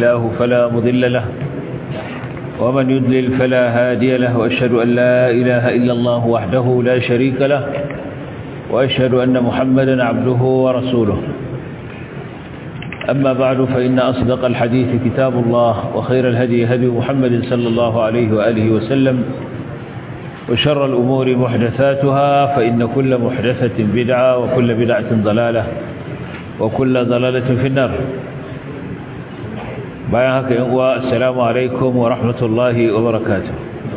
الله فلا مضل له ومن يضلل فلا هادي له وأشهد أن لا إله إلا الله وحده لا شريك له وأشهد أن محمدا عبده ورسوله أما بعد فإن أصدق الحديث كتاب الله وخير الهدي هدي محمد صلى الله عليه وآله وسلم وشر الأمور محدثاتها فإن كل محدثة بدعة وكل بدعة ضلالة وكل ضلالة في النار bayan haka yan uwa assalamu alaikum wa rahmatullahi wa barakatuh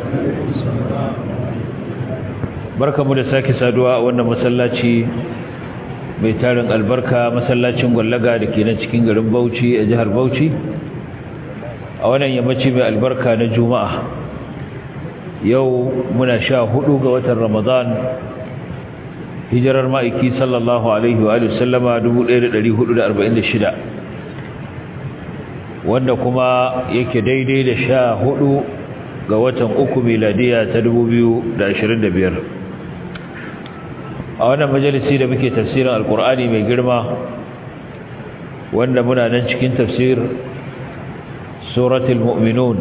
barkamu da sake saduwa a wannan masallaci mai tarin albarka masallacin gwallaga da ke nan cikin garin Bauchi a jihar Bauchi a wannan yammaci mai albarka na Juma'a yau muna sha hudu ga watan Ramadan hijirar ma'aiki sallallahu alaihi wa sallama 1446 wanda kuma yake daidai da sha hudu ga watan uku miladiya ta dubu biyu da ashirin da biyar a wannan majalisi da muke tafsirin alkur'ani mai girma wanda muna nan cikin tafsir suratul mu'minun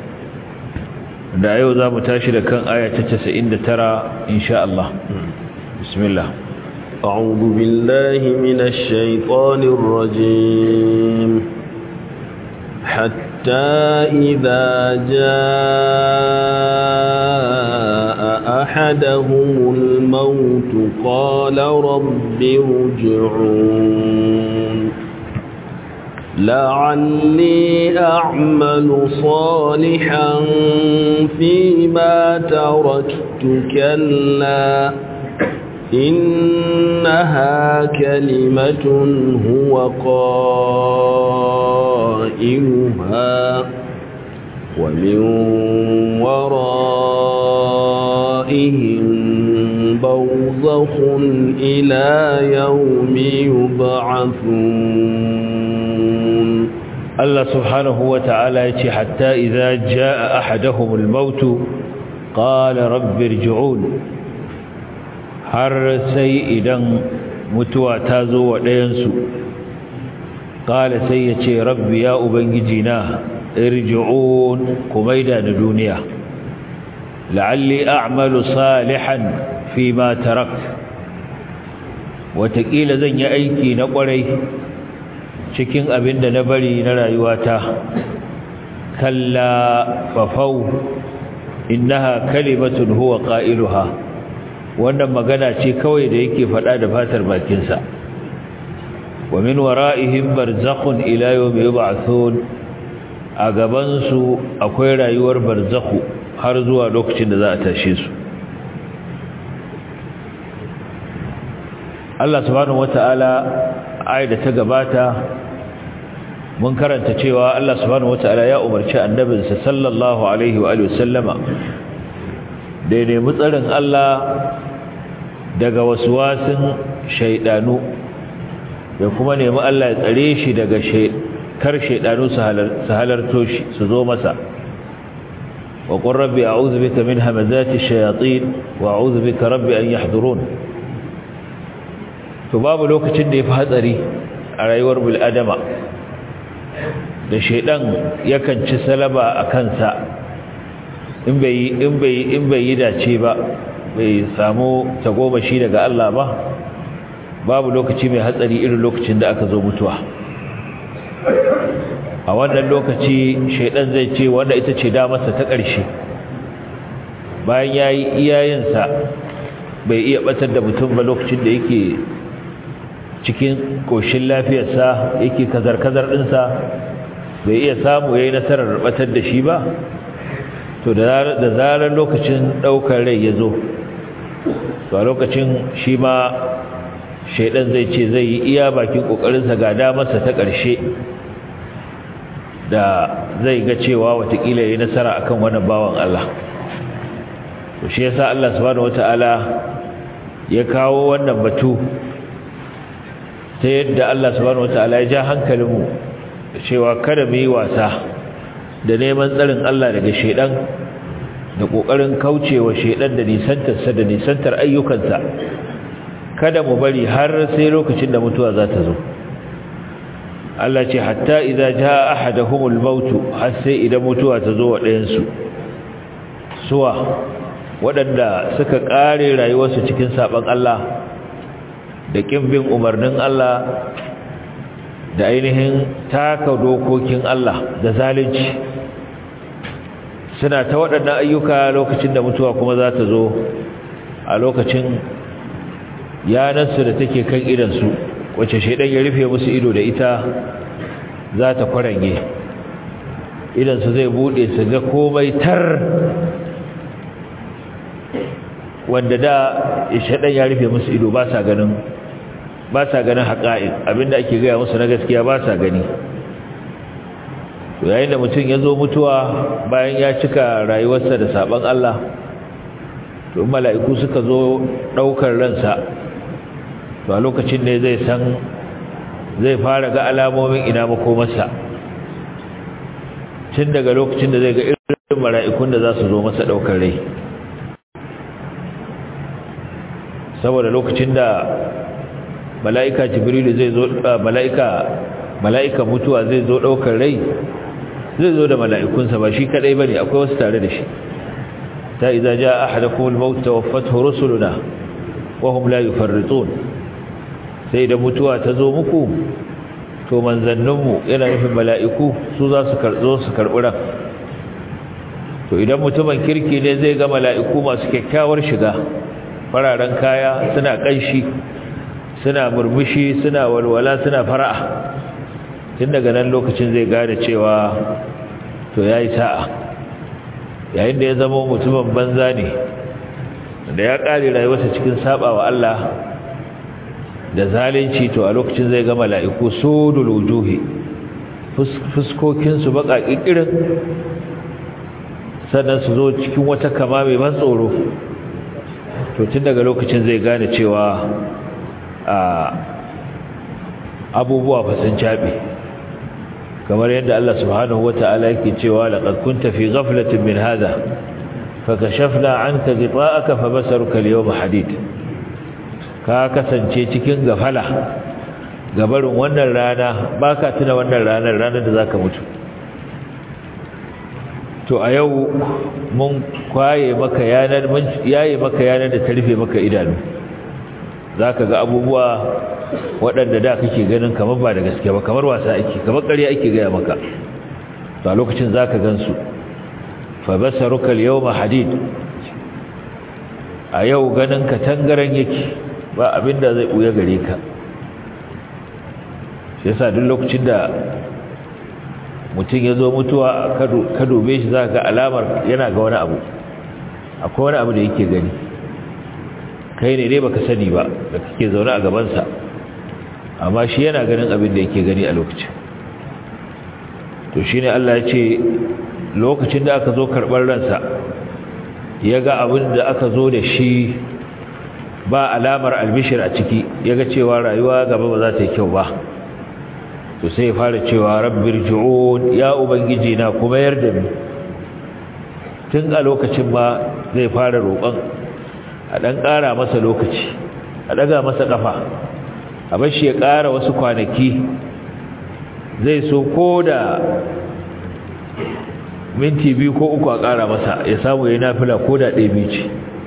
da yau za mu tashi da kan aya ta casa'in da tara insha Allah bismillah أعوذ بالله من الشيطان الرجيم حتى إذا جاء أحدهم الموت قال رب ارجعون لعلي أعمل صالحا فيما تركت كلا إنها كلمة هو قائلها ومن ورائهم برزخ إلى يوم يبعثون الله سبحانه وتعالى يتي حتى إذا جاء أحدهم الموت قال رب ارجعون har sai idan mutuwa ta zo wa ɗayansu ƙala sai ya ce rabbi ya ubangiji na irji'un kumaida da duniya la'alli a'malu salihan fi ma tarak wataƙila zan yi aiki na ƙwarai cikin abin da na bari na rayuwata kalla fafau innaha kalimatun huwa qailuha wannan magana ce kawai da yake faɗa da fatar bakinsa wa min wara'ihim barzakhun ila yawmi yub'athun a gaban su akwai rayuwar barzakhu har zuwa lokacin da za a tashe su Allah subhanahu wata'ala ayat da ta gabata mun karanta cewa Allah subhanahu wata'ala ya umarci annabinsa sallallahu alaihi wa alihi wasallama da ya nemi tsarin Allah daga wasuwasin shaidanu da kuma nemi Allah ya tsare shi daga kar shaidanu su halarto shi su zo masa wa qur rabbi a'udhu bika min hamazati shayatin wa a'udhu bika rabbi an yahdurun to babu lokacin da yafi hatsari a rayuwar bil adama da shaidan yakan ci salaba a kansa in bai in bai in bai yi dace ba bai samu tagomashi daga Allah ba babu lokaci mai hatsari irin lokacin da aka zo mutuwa a wannan lokaci shaidan zai ce wanda ita ce damarsa ta ƙarshe bayan yayi iyayensa bai iya batar da mutum ba lokacin da yake cikin koshin lafiyarsa yake kazar-kazar ɗinsa bai iya samu yayi nasarar batar da shi ba to da zarar lokacin daukar rai ya zo to a lokacin shi ma shaidan zai ce zai yi iya bakin kokarinsa ga damarsa ta ƙarshe da zai ga cewa watakila ya nasara akan wani bawan Allah to shi yasa Allah subhanahu wataala ya kawo wannan batu ta yadda Allah subhanahu wataala ya ja hankalinmu cewa kada mu yi wasa da neman tsarin Allah daga shedan da kokarin kaucewa shedan da nisantarsa da nisantar ayyukansa kada mu bari har sai lokacin da mutuwa za ta zo Allah ce hatta idza jaa ahaduhumul maut har sai idan mutuwa ta zo wa ɗayan su suwa waɗanda suka ƙare rayuwarsu cikin saban Allah da ƙin bin umarnin Allah da ainihin taka dokokin Allah da zalunci suna ta waɗannan ayyuka lokacin da mutuwa kuma za ta zo a lokacin yanarsu da take kan idansu wacce shaidan ya rufe musu ido da ita za ta kwarange idansu zai buɗe su ga komai tar wanda da shaidan ya rufe musu ido ba sa ganin ba sa ganin haƙa'in abinda ake gaya musu na gaskiya ba sa gani yayin da mutum ya zo mutuwa bayan ya cika rayuwarsa da saban Allah to mala'iku suka zo ɗaukar ransa to a lokacin ne zai san zai fara ga alamomin ina makomarsa tun daga lokacin da zai ga irin mala'ikun da za su zo masa ɗaukar rai saboda lokacin da mala'ika jibrilu zai zo mala'ika mala'ika mutuwa zai zo daukar rai zai zo da mala'ikunsa ba shi kadai bane akwai wasu tare da shi ta idza jaa ahadakum al-maut tawaffathu rusuluna wa hum la yufarritun sai da mutuwa ta zo muku to manzanninmu yana nufin mala'iku su za su karzo su karbi ran to idan mutumin kirki ne zai ga mala'iku masu kyakkyawar shiga fararen kaya suna kanshi suna murmushi suna walwala suna fara'a tun daga nan lokacin zai gane cewa to yayi sa'a yayin da ya zama mutumin banza ne da ya kare rayuwarsa cikin sabawa Allah da zalunci to a lokacin zai ga mala'iku sudul wujuhi fuskokin su baka kikirin sannan su zo cikin wata kama mai ban tsoro to tun daga lokacin zai gane cewa a abubuwa fasin caɓe kamar yadda Allah subhanahu wata'ala yake cewa laqad kunta fi ghaflatin min hadha fakashafna anka ghita'aka fabasaruka al-yawma hadid ka kasance cikin gafala gabarin wannan rana baka tuna wannan ranar ranar da zaka mutu to a yau mun kwaye maka yanar mun yaye maka yanar da ta rufe maka idanu zaka ga abubuwa waɗanda da kake ganin kamar ba da gaske ba kamar wasa ake kamar ƙarya ake gaya maka to a lokacin zaka gansu fa basaruka al-yawma hadid a yau ganin ka tangaran yake ba abinda zai buya gare ka yasa duk lokacin da mutum ya zo mutuwa ka dube shi za ga alamar yana ga wani abu akwai wani abu da yake gani kai ne ne baka sani ba da kake zaune a gabansa amma shi yana ganin abin da yake gani a lokacin to shi ne Allah ya ce lokacin da aka zo karɓar ransa ya ga abin da aka zo da shi ba alamar albishir a ciki ya ga cewa rayuwa gaba ba za ta yi kyau ba to sai ya fara cewa rabbir ju'un ya ubangiji na kuma yarda ni tun a lokacin ma zai fara roƙon a ɗan ƙara masa lokaci a ɗaga masa ƙafa a bashi ya ƙara wasu kwanaki zai so ko da minti biyu ko uku a ƙara masa ya samu ya nafila ko da ɗaya biyu ce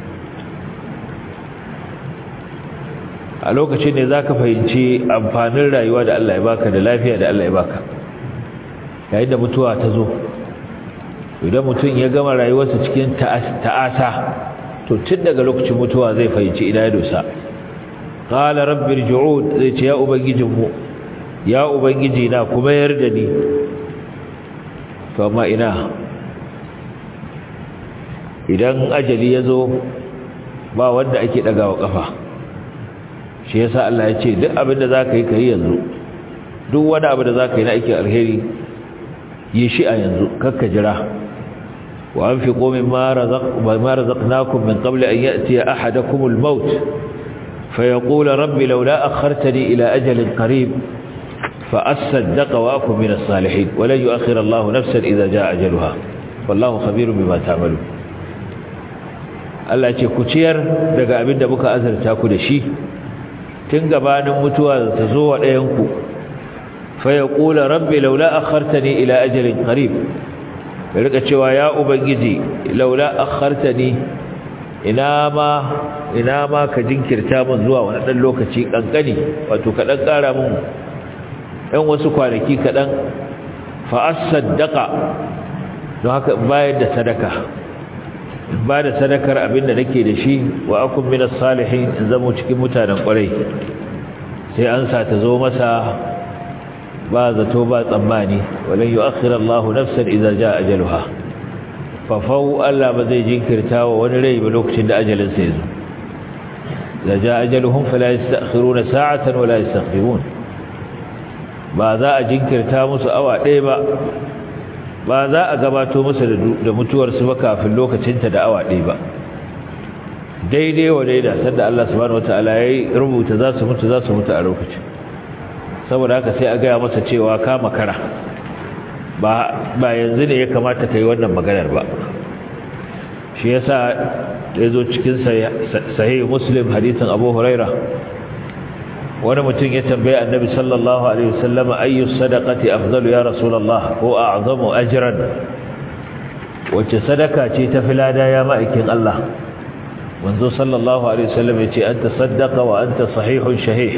a lokacin ne za ka fahimci amfanin rayuwa da Allah ya baka da lafiya da Allah ya baka yayin da mutuwa ta zo idan mutum ya gama rayuwarsa cikin ta'asa to tun daga lokacin mutuwa zai fahimci ina ya dosa qala rabbir ju'ud zai ce ya ubangijinmu ya ubangiji na kuma yarda ni to amma ina idan ajali ya zo ba wanda ake dagawa kafa shi yasa Allah ya ce duk abin da zaka yi kai yanzu duk wani abu da zaka yi na aikin alheri yi shi a yanzu kakka jira wa anfiqu mimma razaq ma razaqnakum min qabl an ya'ti ahadakum al-maut fayaqula rabbi laula akhartani ila ajalin qarib fa asaddaqa wa akun min as-salihin wa la yu'akhkhir Allahu nafsan idha jaa ajaluha wallahu khabirun bima ta'malun Allah ce ku ciyar daga abin da muka azurta ku da shi tun gabanin mutuwa ta zo wa ɗayanku fa yaqulu rabbi laula akhartani ila ajalin qarib ya rika cewa ya ubangiji laula akhartani ina ma ina ma ka jinkirta min zuwa wani dan lokaci kankani wato ka dan kara min ɗan wasu kwanaki kaɗan fa as-saddaqa don haka bayar da sadaka ba da sadakar abinda nake da shi wa akun minas salihin in zamo cikin mutanen kwarai sai an sa ta zo masa ba zato ba tsammani walan yu'akhir Allahu nafsan idza jaa ajaluha fa fau Allah ba zai jinkirta wa wani rai ba lokacin da ajalin sa yazo idza jaa ajaluhum fala yasta'khiruna sa'atan wala yastakhirun ba za a jinkirta musu awa ɗaya ba ba za a gabato musu da mutuwarsu ba kafin lokacinta da awa ɗaya ba daidai wa daida sanda Allah subhanahu wataala ya rubuta za su mutu za su mutu a lokacin saboda haka sai a gaya masa cewa ka makara ba ba yanzu ne ya kamata ka yi wannan maganar ba shi yasa ya zo cikin sahih muslim hadisin abu huraira wani mutum ya tambaye annabi sallallahu alaihi wasallam ayyu sadaqati afdalu ya rasulullah ko a'zamu ajran wace sadaka ce ta filada ya ma'aikin Allah manzo sallallahu alaihi wasallam yace anta saddaqa wa anta sahihun shahih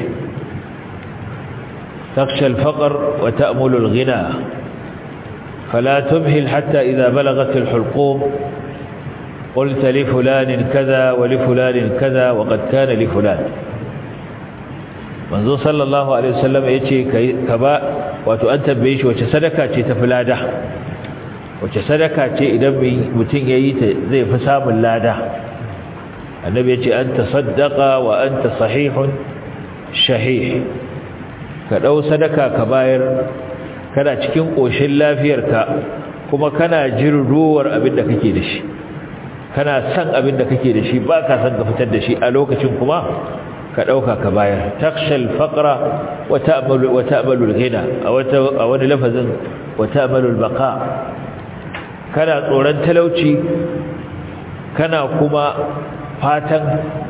takhsha al-faqr wa ta'mulu al-ghina فلا تمهل حتى إذا بلغت الحلقوم قلت لفلان كذا ولفلان كذا وقد كان لفلان manzo sallallahu alaihi wasallam yace ka ba wato an tambaye shi wace sadaka ce ta filada wace sadaka ce idan mutum yayi ta zai fi samun lada annabi yace anta saddaqa wa anta sahihun shahih ka dau sadaka ka bayar kana cikin koshin lafiyarka kuma kana jirruwar abin da kake da shi kana san abin da kake da shi ba ka san ka fitar da shi a lokacin kuma ka ɗauka ka bayar takshal faqra wa ta'malu wa ta'malu al-ghina a wata a wani lafazin wa ta'malu al-baqa kana tsoron talauci kana kuma fatan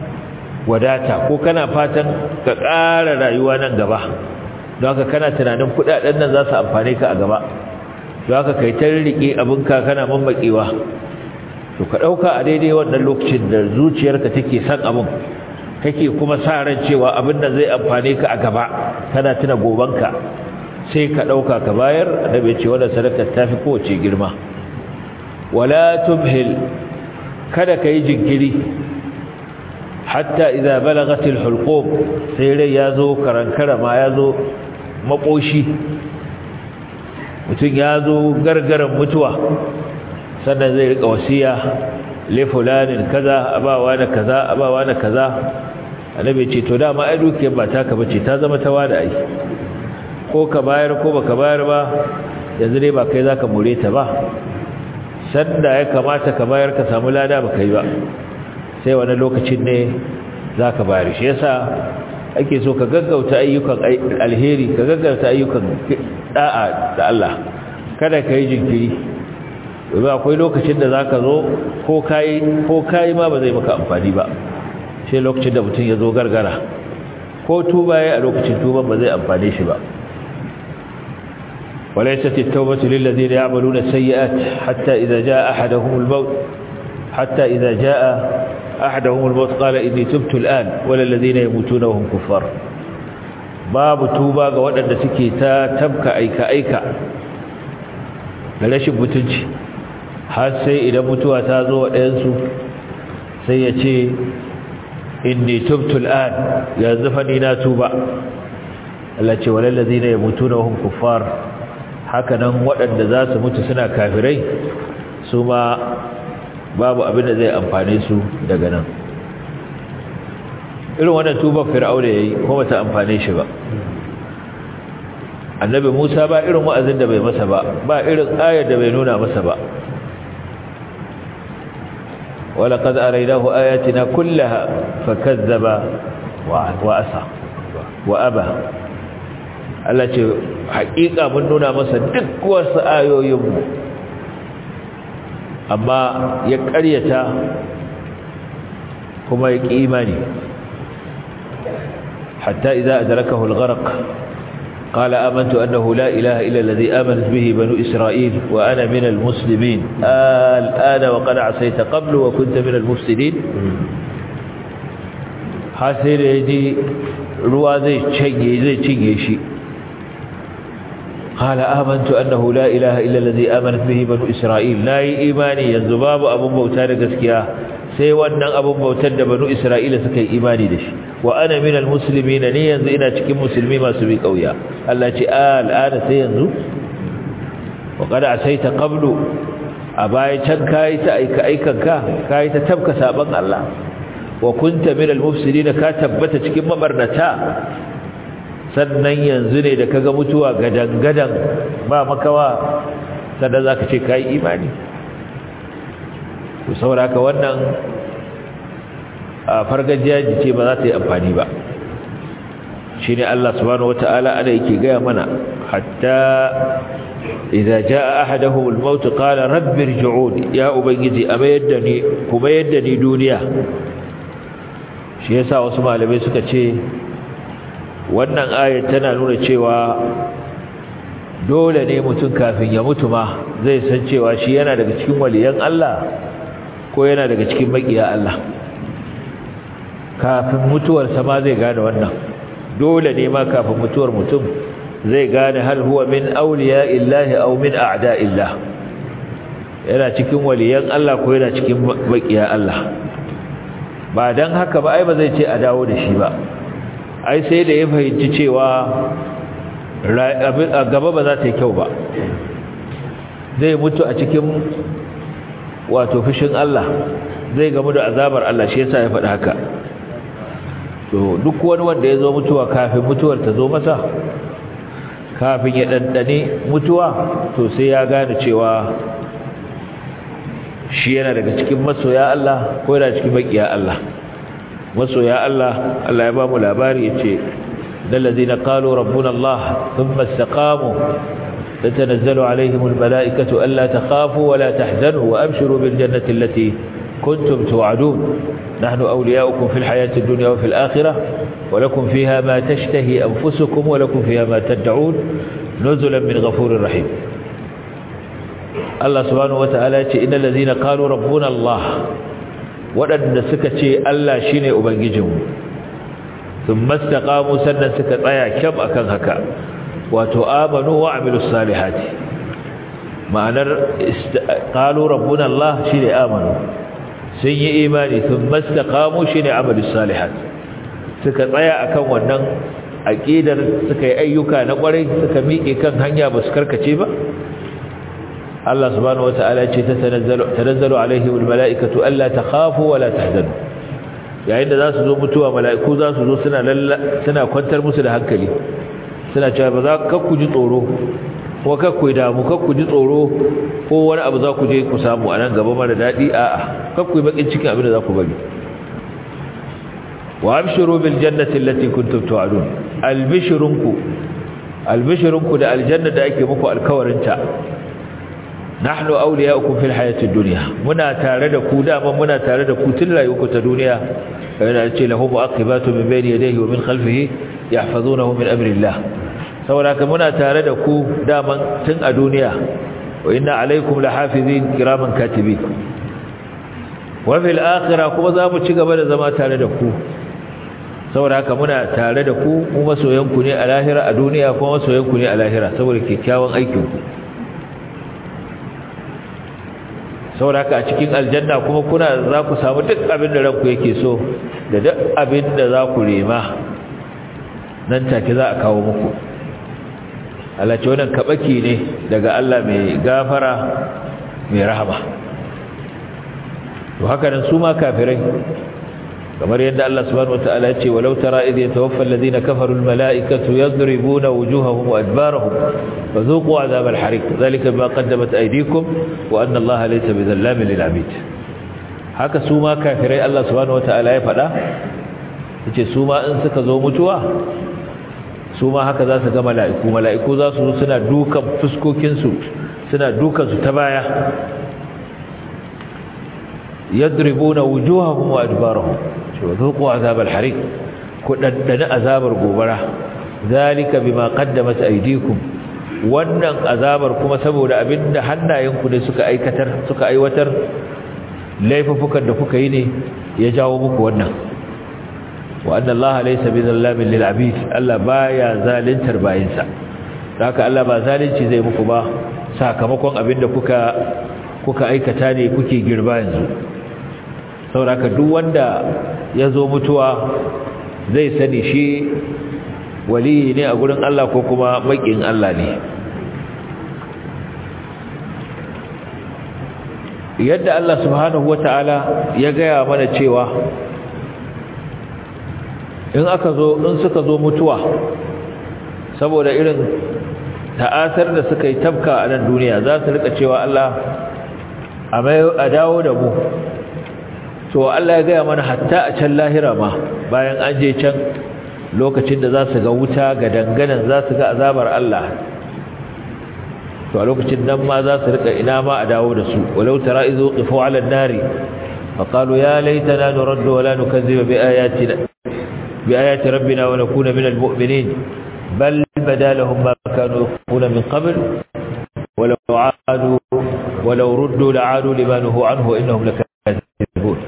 wadata ko kana fatan ka ƙara rayuwa nan gaba don haka kana tunanin kudaden nan za su amfane ka a gaba don haka kai ta rike abinka kana mammakewa to ka ɗauka a daidai wannan lokacin da zuciyarka take son abin kake kuma sa ran cewa abin da zai amfane ka a gaba kana tuna gobanka sai ka dauka ka bayar annabi ce wannan sadaka tafi kowace girma wala tumhil kada kai jinkiri hatta idza balagat alhulqum sai rai yazo karankara ma yazo makoshi mutun yazo gargaran mutuwa sannan zai rika wasiya li fulanin kaza abawa da kaza abawa da kaza annabi ce to dama ai dukiyar ba taka bace ta zama ta wada ai ko ka bayar ko baka bayar ba yanzu dai ba kai zaka more ta ba sanda ya kamata ka bayar ka samu lada baka yi ba sai wani lokacin ne zaka bayar shi yasa ake so ka gaggauta ayyukan alheri ka gaggauta ayyukan da'a da Allah kada ka yi jinkiri domin akwai lokacin da zaka zo ko kai ko kai ma ba zai maka amfani ba sai lokacin da mutum ya zo gargara ko tuba ya a lokacin tuban ba zai amfane shi ba وليست التوبة للذين يعملون السيئات حتى إذا جاء أحدهم الموت حتى إذا جاء أحدهم الموت قال إني تبت الآن ولا الذين يموتون وهم كفار باب توبة وأن سكيتا تبكى أيكا أيكا للاش بتنجي har sai idan mutuwa ta zo wa ɗayansu sai ya ce inni tubtul an yanzu fa ni na tuba Allah ce walal ladina yamutuna hum kuffar haka nan waɗanda za su mutu suna kafirai su ma babu abin da zai amfane su daga nan irin wannan tuba fir'auna yayi ko bata amfane shi ba annabi Musa ba irin wa'azin da bai masa ba ba irin ayar da bai nuna masa ba ولقد أريناه آياتنا كلها فكذب وأسى وأبى التي حقيقة من نونا مسا دك وسآيو يم أما يكريتا كما يكيماني حتى إذا أدركه الغرق قال آمنت أنه لا إله إلا الذي آمنت به بنو إسرائيل وأنا من المسلمين الآن وقد عصيت قبل وكنت من المفسدين حسير يجي ruwa zai canye zai cinye shi قال آمنت أنه لا إله إلا الذي آمنت به بنو إسرائيل لا إيماني ينزباب أبو موتان قسكيا سيوانا أبو موتان بنو إسرائيل سكي إيماني دش وأنا من المسلمين نينزو إنا تكي مسلمي ما سبيك أويا الله آل آن سينزو وقد عسيت قبل أباي كان كايت أيك أيكا كايت تبكى سابق الله وكنت من المفسدين كاتبت تكي مبرنتا sannan yanzu ne da kaga mutuwa gadan-gadan ba makawa sannan za ka ce ka yi imani to sauraka wannan a fargajiya ce ba za ta yi amfani ba shi ne Allah subhanahu wata'ala ana yake gaya mana hatta idza jaa ahaduhum al-maut qala rabbi irji'un ya ubangiji a mayar da ni kuma yadda ni duniya shi yasa wasu malamai suka ce wannan ayat tana nuna cewa dole ne mutum kafin ya mutu ma zai san cewa shi yana daga cikin waliyan Allah ko yana daga cikin makiya Allah kafin mutuwarsa ma zai gane wannan dole ne ma kafin mutuwar mutum zai gane hal huwa min awliya illahi aw min a'da illah yana cikin waliyan Allah ko yana cikin makiya Allah ba dan haka ba ai ba zai ce a dawo da shi ba ai sai da ya fahimci cewa a gaba ba za ta yi kyau ba zai mutu a cikin wato fushin Allah zai gamu da azabar Allah shi yasa ya faɗi haka to duk wani wanda ya zo mutuwa kafin mutuwar ta zo masa kafin ya ɗanɗane mutuwa to sai ya gane cewa shi yana daga cikin masoya Allah ko yana cikin makiya Allah masoya Allah Allah ya ba mu labari yace dallazina qalu rabbuna Allah thumma istaqamu tatanazzalu alaihim almalaikatu alla takhafu wa la tahzanu wa abshiru bil jannati allati kuntum tu'adun nahnu awliya'ukum fil hayati ad-dunya wa fil akhirah wa lakum fiha ma tashtahi anfusukum wa lakum fiha ma tad'un nuzulan min ghafurir rahim Allah subhanahu wa ta'ala yace innal ladzina qalu rabbuna Allah waɗanda suka ce Allah shi ne Ubangijinmu sun mastaƙamu sannan suka tsaya kyam akan haka wato amanu wa amilu salihati ma'anar ƙalu rabbun Allah shi ne amanu sun yi imani sun mastaƙamu shi ne amilu salihati suka tsaya akan wannan aƙidar suka yi ayyuka na ƙwarai suka miƙe kan hanya ba su karkace ba Allah subhanahu wata'ala ce ta tanazzalu alaihim almala'ikatu alla takhafu wa la tahzanu yayin da za su zo mutuwa mala'iku za su zo suna suna kwantar musu da hankali suna cewa ba za ka ku ji tsoro ko ka ku damu ka ku ji tsoro ko wani abu za ku je ku samu a nan gaba mara daɗi a'a ka ku yi bakin cikin abin da za ku bari wa abshiru bil jannati allati kuntum tu'adun albishirunku albishirunku da aljanna da ake muku alkawarinta nahnu awliya'ukum fil hayatid dunya muna tare da ku dama muna tare da ku tun rayuwarku ta duniya yana ce lahu mu'aqibatu min bayni yadayhi wa min khalfihi yahfazunahu min amrillah saboda haka muna tare da ku dama tun a duniya wa inna alaykum lahafizin kiraman katibin wa fil akhirah kuma za mu ci gaba da zama tare da ku saboda haka muna tare da ku mu masoyanku ne a lahira a duniya kuma masoyanku ne a lahira saboda kyakkyawan aikinku saboda haka a cikin aljanna kuma kuna za ku samu duk abin da ranku yake so da duk abin da za ku nema nan take za a kawo muku Allah ce wannan kabaki ne daga Allah mai gafara mai rahama to haka nan su ma kafirai kamar yadda Allah subhanahu wataala ya ce walau tara idh yatawaffa alladhina kafaru almalaikatu yadribuna wujuhahum wa adbarahum fadhuqu adhab alhariq dhalika bima qaddamat aydikum wa anna Allah laysa bidhallamin lil'abid haka su ma kafirai Allah subhanahu wataala ya faɗa yace su ma in suka zo mutuwa su ma haka za su ga mala'iku mala'iku za su zo suna dukan fuskokin su suna dukan su ta baya yadribuna wujuhahum wa adbarahum wa dhuqu azab al-hariq ku daddana azabar gobara zalika bima qaddamat aydikum wannan azabar kuma saboda abinda hannayenku ne suka aikatar suka aiwatar laifukan da kuka yi ne ya jawo muku wannan wa anna allaha laysa bizallamin lil abid Allah baya zalintar bayinsa haka Allah ba zalunci zai muku ba sakamakon abinda kuka kuka aikata ne kuke girba yanzu saboda duk wanda ya zo mutuwa zai sani shi waliyi ne a gurin Allah ko kuma makin Allah ne yadda Allah subhanahu wata'ala ya gaya mana cewa in aka zo in suka zo mutuwa saboda irin ta'asar da suka yi tabka a nan duniya za su rika cewa Allah a dawo da mu to Allah ya gaya mana hatta a can lahira ma bayan an je can lokacin da za su ga wuta ga danganan za su ga azabar Allah to a lokacin nan ma za su rika ina ma a dawo da su walau tara izo qifu ala an-nari fa qalu ya laitana nuraddu wa la nukazziba bi ayatina bi ayati rabbina wa nakuna min al-mu'minin bal badalahum ma kanu yaquluna min qabl ولو عادوا ولو ردوا لعادوا لما نهوا عنه وإنهم لكاذبون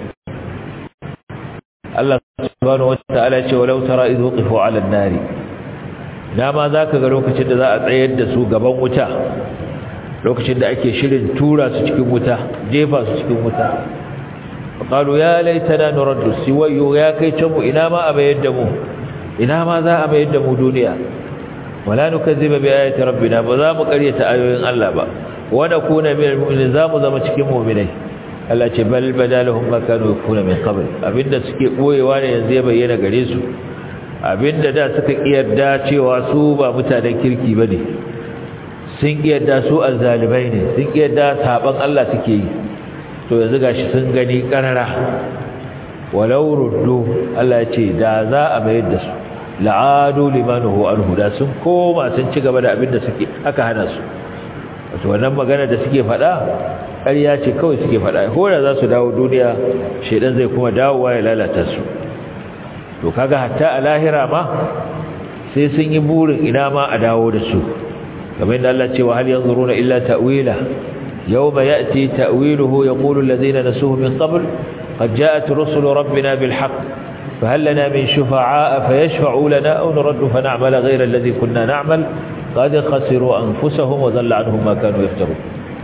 الله سبحانه وتعالى ولو ترى إذ وقفوا على النار dama za ka ga lokacin da za a tsayar da su gaban wuta lokacin da ake shirin tura su cikin wuta jefa su cikin wuta qalu ya laitana nuraddu siwayo ya kai can mu ina ma a bayar da mu ina ma za a bayar da mu duniya wala nukazziba bi ayati rabbina ba za mu karyata ayoyin Allah ba wa nakuna minal mu'minin za mu zama cikin mu'minai Allah ce bal badalahum ma kanu yakuna min qabl abinda suke boyewa ne yanzu ya bayyana gare su abinda da suka kiyarda cewa su ba mutanen kirki bane sun kiyarda su azzalibai ne sun kiyarda saban Allah suke yi to yanzu gashi sun gani karara walau ruddu Allah ya ce da za a mayar da su la'adu limanuhu anhu da sun koma sun ci gaba da abinda suke aka hana su wato wannan magana da suke faɗa ƙarya ce kawai suke faɗa ko da za su dawo duniya shedan zai kuma dawowa ya lalata su to kaga hatta a lahira ma sai sun yi burin ina ma a dawo da su kamar yadda Allah ce wa hal yanzuruna illa ta'wila yawma ya'ti ta'wiluhu yaqulu alladhina nasuhu min qabl qad ja'at rusulu rabbina bil haqq فهل لنا من شفعاء فيشفعوا لنا أو نرد فنعمل غير الذي كنا نعمل قد خسروا أنفسهم وذل عنهم ما كانوا يفترون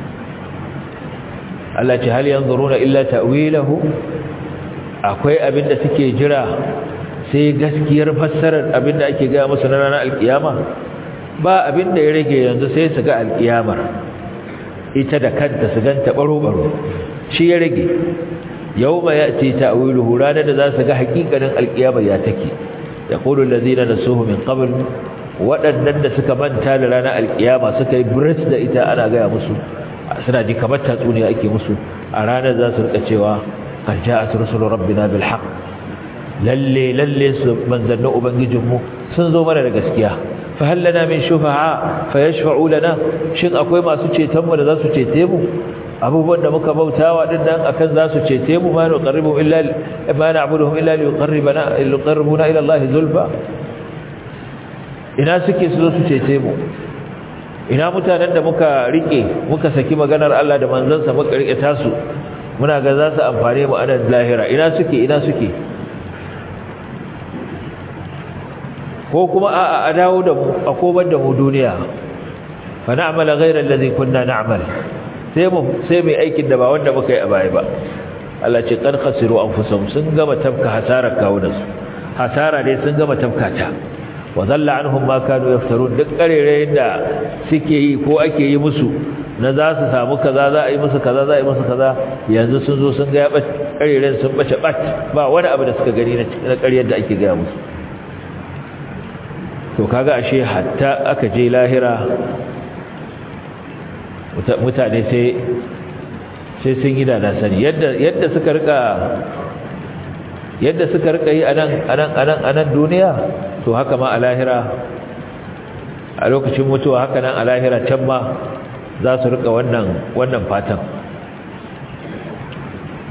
التي هل ينظرون إلا تأويله أكوي أبن تكي جرا sai gaskiyar fassarar abinda ake ga musu na ranar alkiyama ba abinda ya rage yanzu sai su ga alkiyamar ita da kanta su ganta baro-baro shi ya rage yawma ya'ti ta'wiluhu ranar da za su ga hakikanin alkiyama ya take yaqulu allazina nasuhu min qabl waɗannan da suka manta da ranar alkiyama suka yi bris da ita ana gaya musu suna ji kamar tatsuniya ake musu a ranar za su rika cewa qad ja'at rusulu rabbina bil haqq lalle lalle su manzannin ubangijinmu sun zo mana da gaskiya fa hal lana min shufa'a fa yashfa'u lana shin akwai masu ceton mu da za su cete mu abubuwan da muka bautawa din nan akan za su cece mu ma na qarribu illa ma na'buduhum illa liqarribana liqarribuna ila Allah zulfa ina suke su zo su cece mu ina mutanen da muka rike muka saki maganar Allah da manzansa muka rike tasu muna ga za su amfane mu a nan lahira ina suke ina suke ko kuma a a dawo da mu a komar da mu duniya fa na'mala ghayra allazi kunna na'mal sai mu sai mai aikin da ba wanda muka yi a baya ba Allah ce kan khasiru anfusahum sun gama tafka hasara kawunan su hasara dai sun gama tafka ta wa dhalla anhum ma kanu yaftarun duk karerayen da suke yi ko ake yi musu na za su samu kaza za a yi musu kaza za a yi musu kaza yanzu sun zo sun ga ya bace karerayen sun bace bat ba wani abu da suka gani na ƙaryar da ake gaya musu to kaga ashe hatta aka je lahira mutane sai sai sun yi da sani yadda yadda suka rika yadda suka rika yi anan anan anan anan duniya to haka ma a lahira a lokacin mutuwa haka nan a lahira can ma za su rika wannan wannan fatan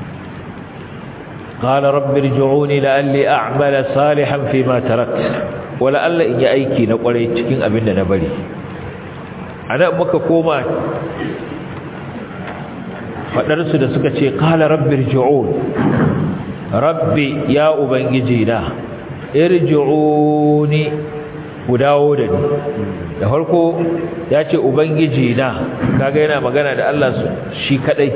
قال رب ارجعوني لعلي أعمل صالحا فيما تركت wala Allah in yi aiki na kwarai cikin abin da na bari ana muka koma faɗarsu da suka ce ƙala rabbi irji'un rabbi ya ubangiji na irji'uni ku dawo da ni da farko ya ce ubangiji na kaga yana magana da Allah shi kadai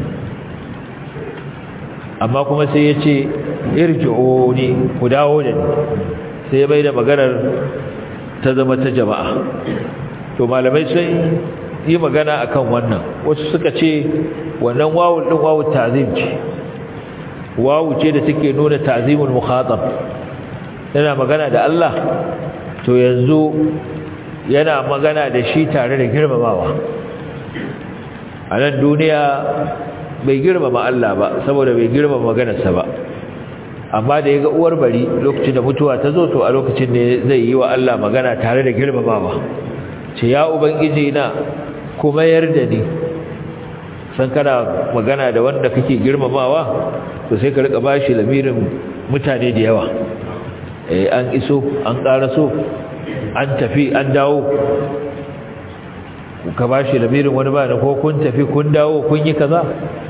amma kuma sai ya ce irji'uni ku dawo da ni sai bai da maganar ta zama ta jama'a to malamai sun yi magana akan wannan wasu suka ce wannan wawu din wawu ta'zim ce wawu ce da take nuna ta'zimul mukhatab yana magana da Allah to yanzu yana magana da shi tare da girmamawa a nan duniya bai girmama Allah ba saboda bai girmama maganarsa ba amma da ya ga uwar bari lokacin da mutuwa ta zo to a lokacin ne zai yi wa Allah magana tare da girmamawa ce ya ubangiji na kuma yarda ni san kana magana da wanda kake girmamawa to sai ka rika bashi lamirin mutane da yawa eh an iso an karaso an tafi an dawo ka bashi lamirin wani ba da ko kun tafi kun dawo kun yi kaza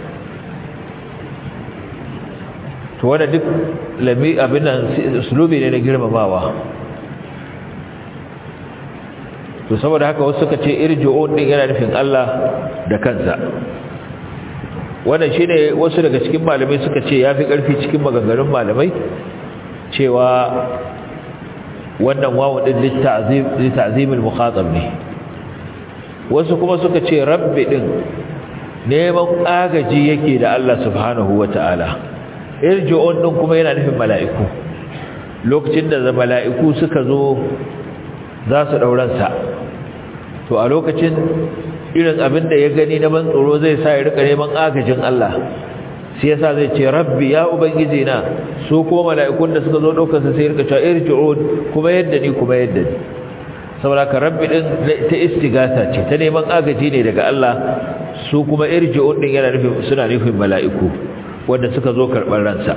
to wanda duk lami abin nan uslubi ne na girmamawa to saboda haka wasu suka ce irji'un din yana nufin Allah da kansa wannan shine wasu daga cikin malamai suka ce yafi karfi cikin maganganun malamai cewa wannan wawu din litta'zim litta'zim al-mukhatab ne wasu kuma suka ce rabbi din neman agaji yake da Allah subhanahu wata'ala irji'un din kuma yana nufin mala'iku lokacin da mala'iku suka zo za su dauransa to a lokacin irin abin da ya gani na ban tsoro zai sa ya rika neman agajin Allah sai yasa zai ce rabbi ya ubangiji na su ko mala'ikun da suka zo daukar sa sai ya rika cewa irji'un kuma yadda ni kuma yadda ni saboda ka rabbi din ta istighatha ce ta neman agaji ne daga Allah su kuma irji'un din yana nufin suna nufin mala'iku wanda suka zo karɓar ransa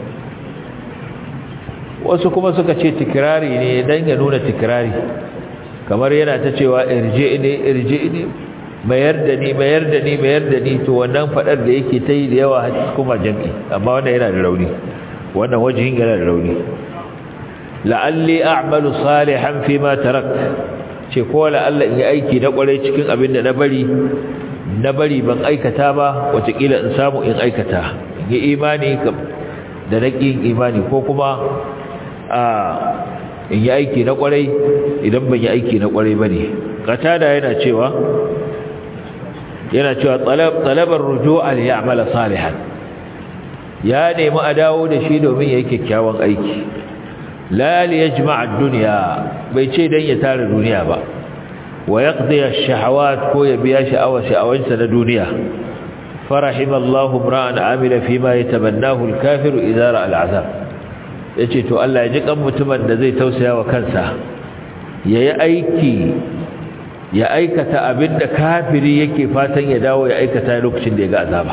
wasu kuma suka ce tikirari ne dan ya nuna tikirari kamar yana ta cewa irji'ni irji'ni mayar da ni mayar da ni mayar da ni to wannan fadar da yake ta yi da yawa kuma jami'i amma wannan yana da rauni wannan wajihin yana da rauni la'alli a'malu salihan fi ma tarak ce ko la'alla in yi aiki na kwarai cikin abin da na bari na bari ban aikata ba watakila in samu in aikata in yi imani da na ƙin imani ko kuma a in yi aiki na kwarai idan ban yi aiki na kwarai ba ne katada yana cewa yana cewa talabar ruju'a li ya'mala salihan ya nemi a dawo da shi domin yayi kyakkyawan aiki la li yajma'a ad-dunya bai ce dan ya tare duniya ba wa yaqdi ash-shahawat ko ya biya sha'awa sha'awansa na duniya farahimallahu imra'an amila fima yatabannahu al-kafiru idza ra'a al-'azab yace to Allah ya ji kan mutumin da zai tausaya wa kansa yayi aiki ya aikata abinda kafiri yake fatan ya dawo ya aikata lokacin da ya ga azaba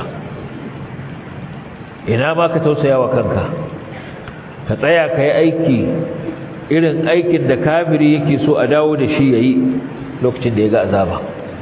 ina ma ka tausaya wa kanka ka tsaya ka yi aiki irin aikin da kafiri yake so a dawo da shi ya yi lokacin da ya ga azaba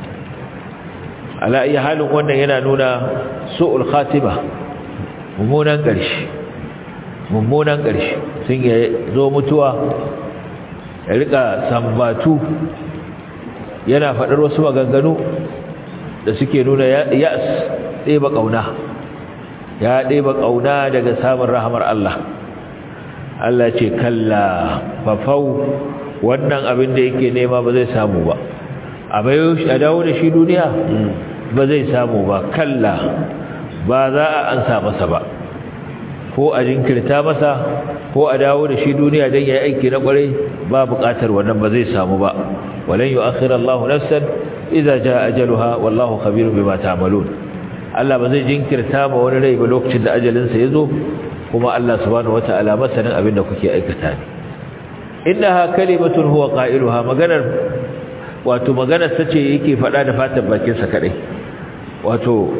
ala iya halin wannan yana nuna su'ul khatima mummunan ƙarshe mummunan ƙarshe sun ya zo mutuwa ya rika sambatu yana faɗar wasu maganganu da suke nuna ya'as ɗeba ƙauna ya ɗeba ƙauna daga samun rahamar Allah Allah ce kalla fafau wannan abin da yake nema ba zai samu ba a bayo a dawo da shi duniya ba zai samu ba kalla ba za a ansa masa ba ko a jinkirta masa ko a dawo da shi duniya don ya yi aiki na kwarai ba buƙatar wannan ba zai samu ba walan yu'akhir Allahu nafsan idza jaa ajaluha wallahu khabirun bima ta'malun Allah ba zai jinkirta ma wani rai ba lokacin da ajalin sa yazo kuma Allah subhanahu wata'ala masanin abin da kuke aikata ne innaha kalimatun huwa qailuha maganar wato maganar sace yake faɗa da fatan bakin sa kadai wato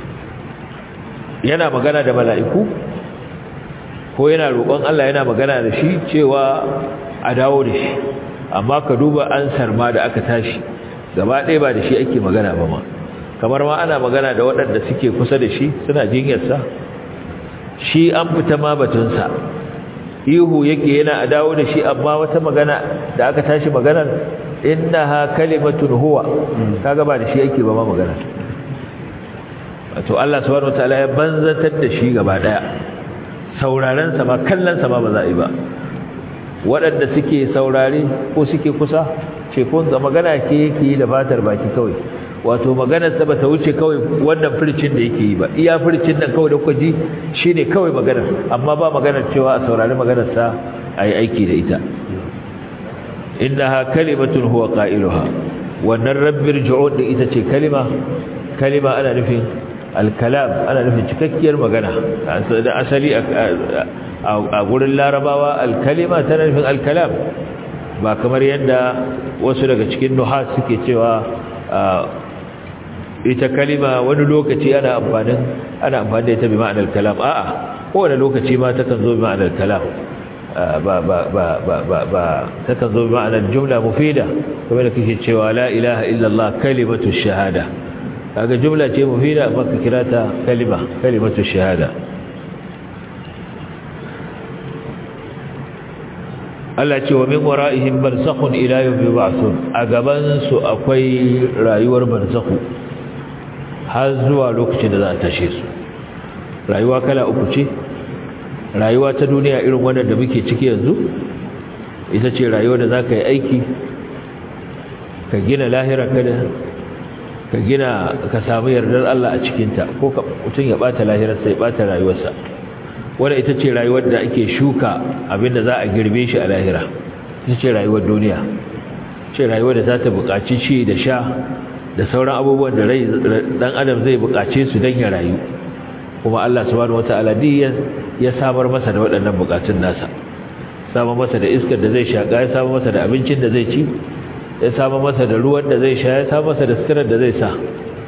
yana magana da mala'iku ko yana roƙon Allah yana magana da shi cewa a dawo da shi amma ka duba ansar ma da aka tashi gaba ɗaya ba da shi ake magana ba ma kamar ma ana magana da waɗanda suke kusa da shi suna jinyarsa shi an fita ma batunsa ihu yake yana a dawo da shi amma wata magana da aka tashi maganar innaha kalimatun huwa kaga ba da shi yake ba ma magana wato Allah subhanahu wataala ya banzatar da shi gaba daya sauraren sa ma kallon sa ma ba za a yi ba waɗanda suke saurare ko suke kusa ce ko ga magana ke yake da fatar baki kawai wato maganar sa bata wuce kawai wannan furcin da yake yi ba iya furcin nan kawai da kuka ji shine kawai maganar amma ba maganar cewa a saurari maganar sa ayi aiki da ita innaha kalimatun huwa qailuha wannan rabbir ju'ud din ita ce kalima kalima ana nufin al-kalam ana nufin cikakkiyar magana da asali a gurin larabawa al-kalima tana nufin al-kalam ba kamar yadda wasu daga cikin nuhas suke cewa ita kalima wani lokaci ana amfanin ana amfani da ita bi ma'anar kalam a'a kowane lokaci ma takan zo bi ma'anar kalam ba ba ba ba ba ba takan zo bi ma'anar jumla mufida kamar da kike cewa la ilaha illallah kalimatu shahada kaga jumla ce mufida amma ka kira ta kalima kalimatu shahada Allah ce wa min wara'ihim barzakhun ila yawmi yub'athun a gaban su akwai rayuwar barzakhu har zuwa lokacin da za a tashe su rayuwa kala uku ce rayuwa ta duniya irin wannan da muke ciki yanzu ita ce rayuwa da za ka yi aiki ka gina lahira kada ka gina ka samu yardar Allah a cikinta ko ka mutum ya bata lahirarsa ya bata rayuwarsa wadda ita ce rayuwar da ake shuka abinda za a girbe shi a lahira ita ce rayuwar duniya ce rayuwar da za ta buƙaci ci da sha da sauran abubuwan da rai dan adam zai buƙace su don ya rayu kuma Allah subhanahu wata'ala duk ya samar masa da waɗannan buƙatun nasa samar masa da iskar da zai shaƙa ya samar masa da abincin da zai ci ya samar masa da ruwan da zai sha ya samar masa da sitirar da zai sa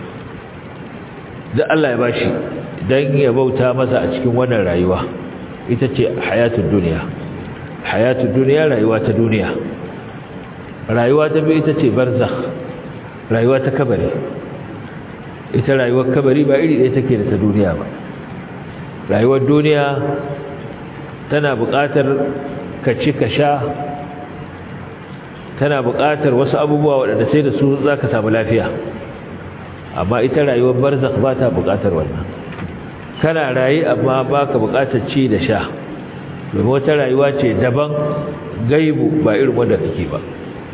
duk Allah ya bashi dan ya bauta masa a cikin wannan rayuwa ita ce hayatul duniya hayatul duniya rayuwa ta duniya rayuwa ta biyu ita ce barzakh rayuwa ta kabari ita rayuwar kabari ba iri ɗaya take da ta duniya ba rayuwar duniya tana buƙatar ka ci ka sha tana buƙatar wasu abubuwa waɗanda sai da su za ka samu lafiya amma ita rayuwar barzakh ba ta buƙatar wannan kana rayu amma ba ka buƙatar ci da sha domin wata rayuwa ce daban gaibu ba irin wanda kake ba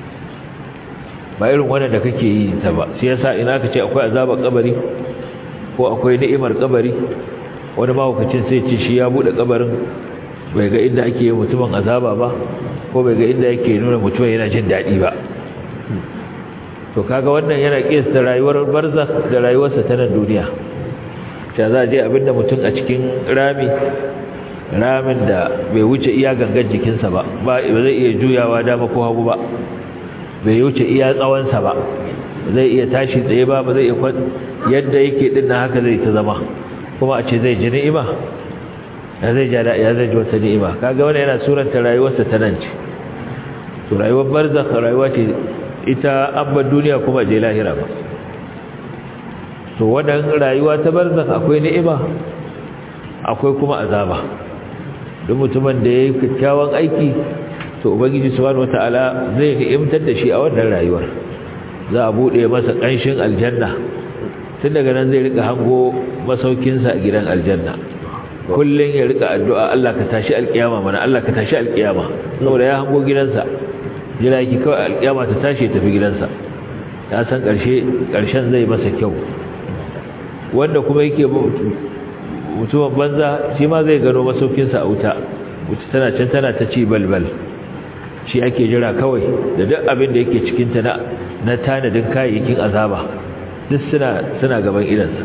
ba irin wanda da kake yi ta ba sai yasa ina ka ce akwai azabar kabari ko akwai ni'imar kabari wani mahaukacin sai ce shi ya bude kabarin bai ga inda ake yi mutumin azaba ba ko bai ga inda yake nuna mutumin yana jin daɗi ba to kaga wannan yana kiyasta rayuwar barzakh da rayuwarsa ta nan duniya ta za a je abinda mutum a cikin rami ramin da bai wuce iya gangan jikinsa ba ba zai iya juyawa dama ko hagu ba bai wuce iya tsawonsa ba zai iya tashi tsaye ba ba zai iya kwan yadda yake din na haka zai ta zama kuma a ce zai ji ni'ima ya zai ja ya zai ji wata ni'ima kaga wani yana suranta rayuwarsa ta nan ce to rayuwar barzakh rayuwa ce ita abban duniya kuma je lahira ba to wannan rayuwa ta barzakh akwai ni'ima akwai kuma azaba duk mutumin da yayi kyakkyawan aiki to ubangiji subhanahu wataala zai ni'imtar da shi a wannan rayuwar za a bude masa kanshin aljanna tun daga nan zai rika hango masaukin sa a gidan aljanna kullun ya rika addu'a Allah ka tashi alkiyama mana Allah ka tashi alkiyama saboda ya hango gidansa jira yake kawai alkiyama ta tashi tafi gidansa ya san karshe karshen zai masa kyau wanda kuma yake mutumin banza shi ma zai gano masaukin sa a wuta wuta tana can tana ta ci balbal shi ake jira kawai da duk abin da yake cikinta na na tanadin kayayyakin azaba duk suna suna gaban idansa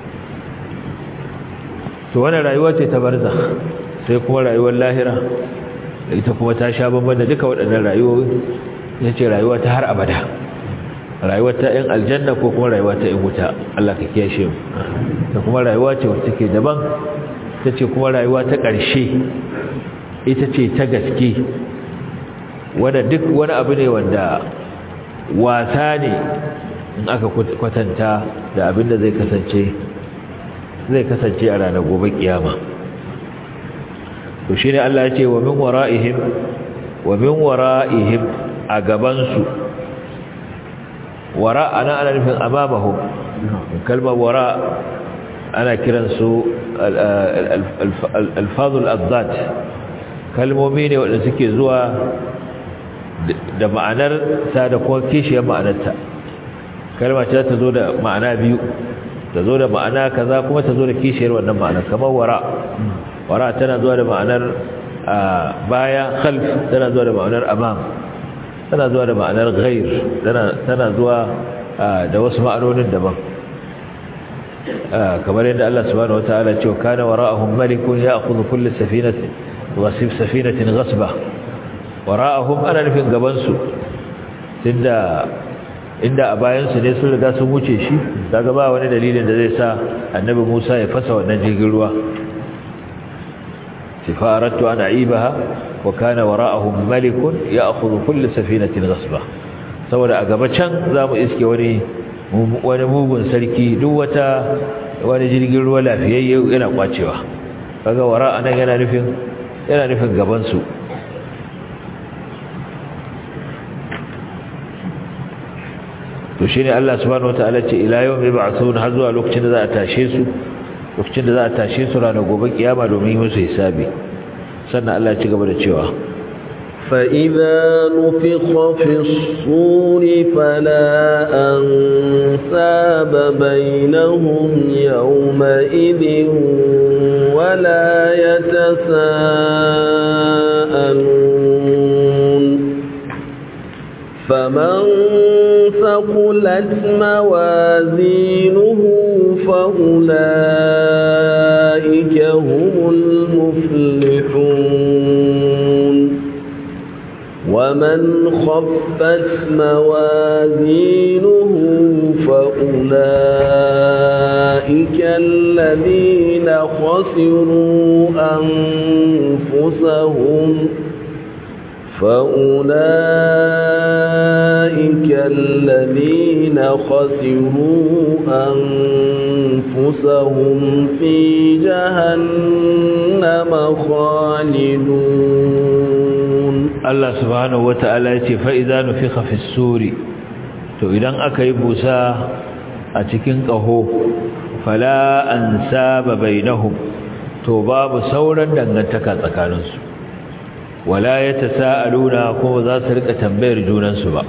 to wannan rayuwa ce ta barza sai kuma rayuwar lahira da ita kuma ta sha bamban da duka waɗannan rayuwoyi ya ce rayuwa ta har abada rayuwa ta yan aljanna ko kuma rayuwa ta yan wuta Allah ka kiyashe mu da kuma rayuwa ce wacce take daban ta ce kuma rayuwa ta ƙarshe ita ce ta gaske wanda duk wani abu ne wanda wasa ne in aka kwatanta da abin da zai kasance zai kasance a ranar gobe kiyama to shine Allah ya ce wa min wara'ihim wa min wara'ihim a gabansu wara ana ana nufin amamahum kalmar wara ana kiransu alfazul azzat kalmomi ne wanda suke zuwa da ma'anar ta da kuma kishiyar ma'anarta kalma ce ta zo da ma'ana biyu ta zo da ma'ana kaza kuma ta zo da kishiyar wannan ma'anar kamar wara wara tana zuwa da ma'anar baya khalf tana zuwa da ma'anar amam tana zuwa da ma'anar ghair tana zuwa da wasu ma'anonin daban kamar yadda Allah subhanahu wataala ce kana wara'ahum malikun ya'khudhu kull safinatin wasif safinatin ghasba wara'ahum ana nufin gaban su tunda inda a bayan su ne sun riga sun wuce shi daga ba wani dalilin da zai sa annabi Musa ya fasa wannan jirgin ruwa فأردت أن أعيبها وكان وراءهم ملك يأخذ كل سفينة غصبة saboda a gaba can za mu iske wani wani mugun sarki duk wata wani jirgin ruwa lafiyayye yana kwacewa kaga wara anan yana nufin yana nufin gaban su to shine Allah subhanahu wataala ce ila yawm yub'athun har zuwa lokacin da za a tashe su lokacin da za a tashe su ranar gobe kiyama domin yi musu hisabi sannan Allah ya ci gaba da cewa فإذا نفخ في الصور فلا أنساب بينهم يومئذ ولا يتساءلون فمن ثقلت موازينه فأولئك هم المفلحون ومن خفت موازينه فأولئك الذين خسروا أنفسهم فأولئك الذين خسروا أنفسهم في جهنم خالدون الله سبحانه وتعالى فإذا نفخ في السور to idan aka yi busa a cikin ƙaho fala an saba bainahum to babu sauran dangantaka tsakaninsu wala ya tasa'aluna kuma za su rika tambayar junansu ba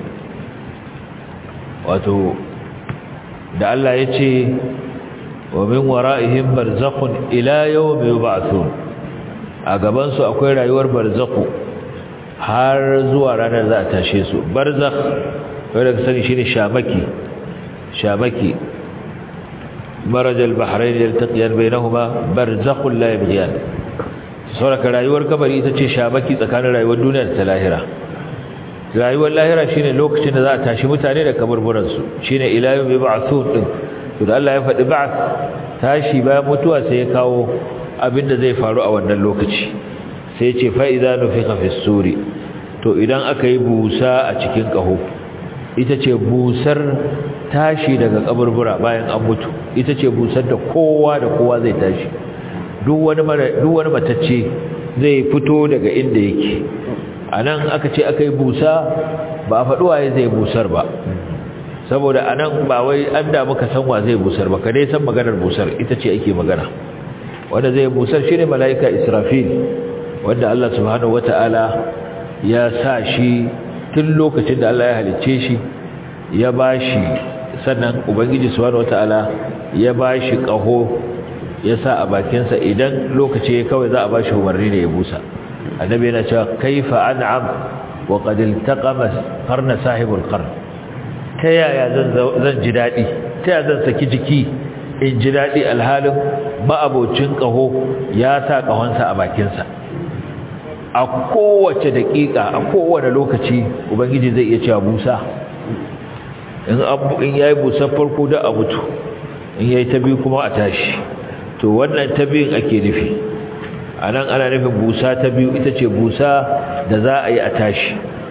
wato da Allah ya ce wa min wara'ihim barzakhun ila yawmi yub'athun a gaban su akwai rayuwar barzakhu har zuwa ranar za a tashe su barzakh wanda ka sani shine shamaki shamaki maraj al-bahrayn yaltaqiyan bainahuma barzakhun la yabghiyan sauraka rayuwar kabari ita ce shamaki tsakanin rayuwar duniya da ta lahira rayuwar lahira shine lokacin da za a tashi mutane da kaburburan su shine ila yawmi ba'thun din to da Allah ya faɗi ba'th tashi bayan mutuwa sai ya kawo abinda zai faru a wannan lokaci sai ya ce fa idza nufiqa fi suri to idan aka yi busa a cikin kaho ita ce busar tashi daga kaburbura bayan an mutu ita ce busar da kowa da kowa zai tashi duk wani duk wani matacce zai fito daga inda yake anan aka ce aka yi busa ba a faɗi waye zai busar ba saboda anan ba wai an da muka san wa zai busar ba ka dai san maganar busar ita ce ake magana wanda zai busar shine malaika Israfil wanda Allah subhanahu wataala ya sa shi tun lokacin da Allah ya halicce shi ya bashi sannan ubangiji subhanahu wataala ya bashi kaho ya sa a bakinsa idan lokaci ya kawai za a bashi umarni da ya busa annabi yana cewa kaifa an'am wa qad iltaqama qarna sahibul qarn ta yaya zan zan ji dadi ta yaya zan saki jiki in ji dadi alhalin ma'abocin kaho ya sa kahonsa a bakinsa a kowace daƙiƙa a kowane lokaci ubangiji zai iya cewa busa in abu in yayi busar farko da a mutu in yayi ta biyu kuma a tashi to wannan ta biyun ake nufi anan ana nufin busa ta biyu ita ce busa da za a yi a tashi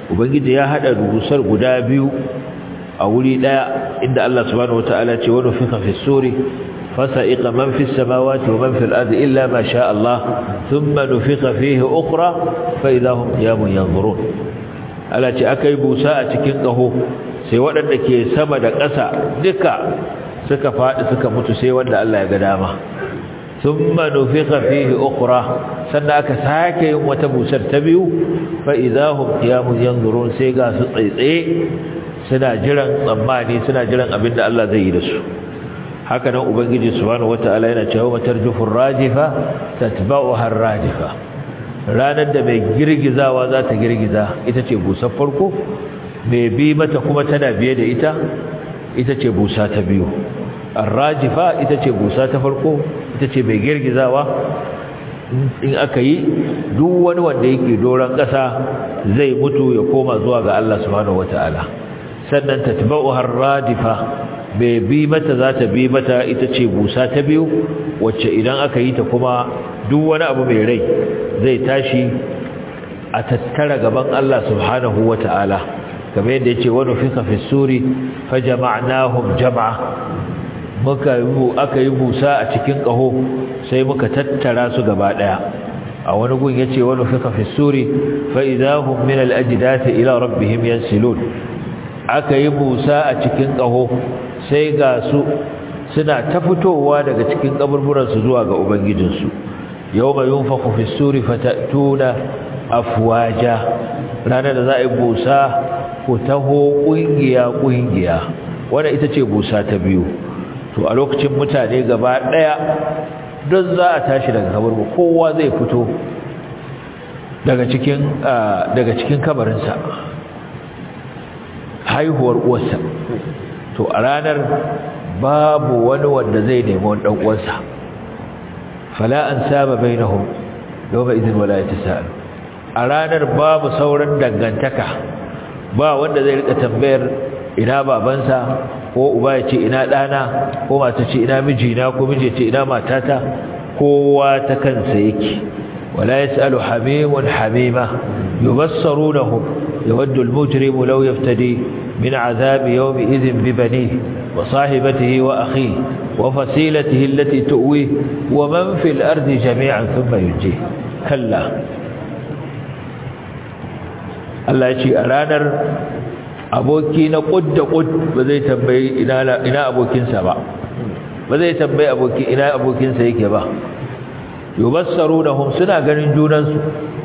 ubangiji ya hada busar guda biyu a wuri daya inda Allah subhanahu wataala ce wa nufiqa fi suri فسائق من في السماوات ومن في الأرض إلا ما شاء الله ثم نفق فيه أخرى فإذا هم قيام ينظرون ألا تأكي بوساء تكنقه سيوان أنك سمد قسى دكا سكا فائد سكا متسيوان لألا يقدامه ثم نفق فيه أخرى سنة أكساك يوم وتبوسر تبيو فإذا هم قيام ينظرون سيقا سطيطي سنة جرن ضماني سنة جرن أبن الله زي رسول haka nan ubangiji subhanahu wataala yana cewa matarjufur rajifa tatba'uha ar-rajifa ranar da mai girgizawa za ta girgiza ita ce busar farko mai bi mata kuma tana biye da ita ita ce busa ta biyu ar-rajifa ita ce busa ta farko ita ce mai girgizawa in aka yi duk wani wanda yake doron ƙasa zai mutu ya koma zuwa ga Allah subhanahu wataala sannan tatba'uha ar-radifa bai bi mata za ta bi mata ita ce busa ta biyu wacce idan aka yi ta kuma duk wani abu mai rai zai tashi a tattara gaban Allah subhanahu wa ta'ala kamar yadda ya ce wani fika fi suri fa jama'nahum jama'a muka yi aka yi busa a cikin ƙaho sai muka tattara su gaba ɗaya a wani gun ya ce wani fika fi suri fa idahum min al-ajdati ila rabbihim yansilun aka yi busa a cikin ƙaho sai ga su suna ta fitowa daga cikin kaburburansu zuwa ga ubangijinsu yau mai yun faku fi suri fatatuna afuwaja ranar da za a yi busa ku taho ƙungiya-ƙungiya wadda ita ce busa ta biyu to a lokacin mutane gaba ɗaya don za a tashi daga kaburbu kowa zai fito daga cikin kabarinsa haihuwar uwarsa to a ranar babu wani wanda zai nemi wani dan uwansa fala an saba bainahum yawma idhin wala yatasaalu a ranar babu sauran dangantaka ba wanda zai rika tambayar ina babansa ko uba ya ce ina dana ko mata ce ina mijina ko miji ce ina matata kowa ta kansa yake wala yasalu hamimun hamima yubassarunahum yawaddu al-mujrimu law yaftadi من عذاب يومئذ ببنيه وصاحبته وأخيه وفصيلته التي تؤويه ومن في الأرض جميعا ثم ينجيه كلا Allah ya ce a ranar aboki na ƙud da ƙud ba zai tambayi ina abokinsa ba ba zai tambayi aboki ina abokinsa yake ba yubassaru da hum suna ganin junansu